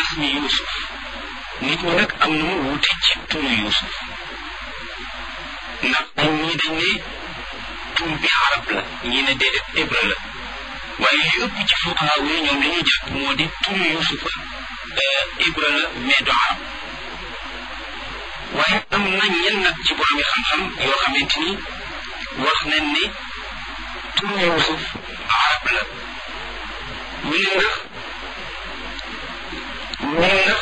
ismi yusuf nit ñi nag am nañu wuute ci turu yusuf ndax dañ ñii dañ ne tur bi arab la ñii ne déedéet hébreu la waaye li ëpp ci fuqaha yi ñoom li ñu jàpp moo di turu yusufa hébreu la mais du arab waaye am na ñenn nag ci boromi xam-xam yoo xamante ni wax nañ ne turu yusuf arab la ñu ne ndax ñu ne ndax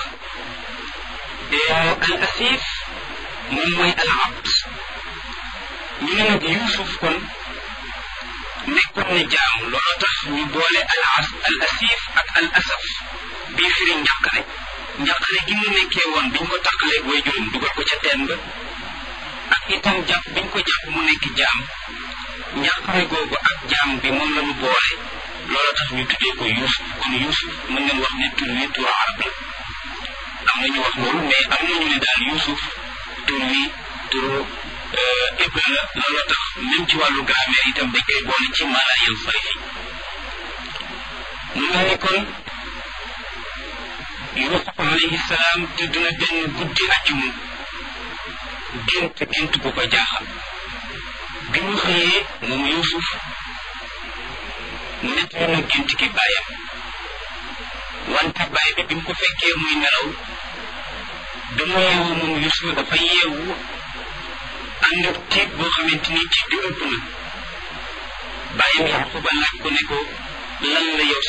al asif moom mooy al abd ñu ne nag yusuf kon nekkoon na jaam loolu tax ñu boole al as al asif ak al asaf bii firi njàqare njàqare gi mu nekkee woon biñ ko tàqalee way juróom dugal ko ca teen ba ak itam jàpp biñ ko jàpp mu nekk jaam njàqare googu ak jaam bi moom la ñu boole loolu tax ñu tuddee ko yusuf kon yusuf mën ngeen wax ne tur wi turu arab la am na ñu wax loolu mais am na ñu ne daal yusuf tur wi turu hébreu la loolu tax même ci wàllu grammaire itam dañ koy boole ci maanaa yan sarifi mu mel ni kon yusuf alayhi salaam tëdd na benn guddi àjjuma gént gént bu ko jaaxal bi mu xëyee moom yusuf nettali na gént gi bàyyam wante bàyyi bi bi mu ko fekkee muy nelaw dama yeewu moom yusuf dafa yeewu ànd ak tiit boo xamante ni tiit bi ëpp na bàyyam yaquba laaj ko ne ko lan la yow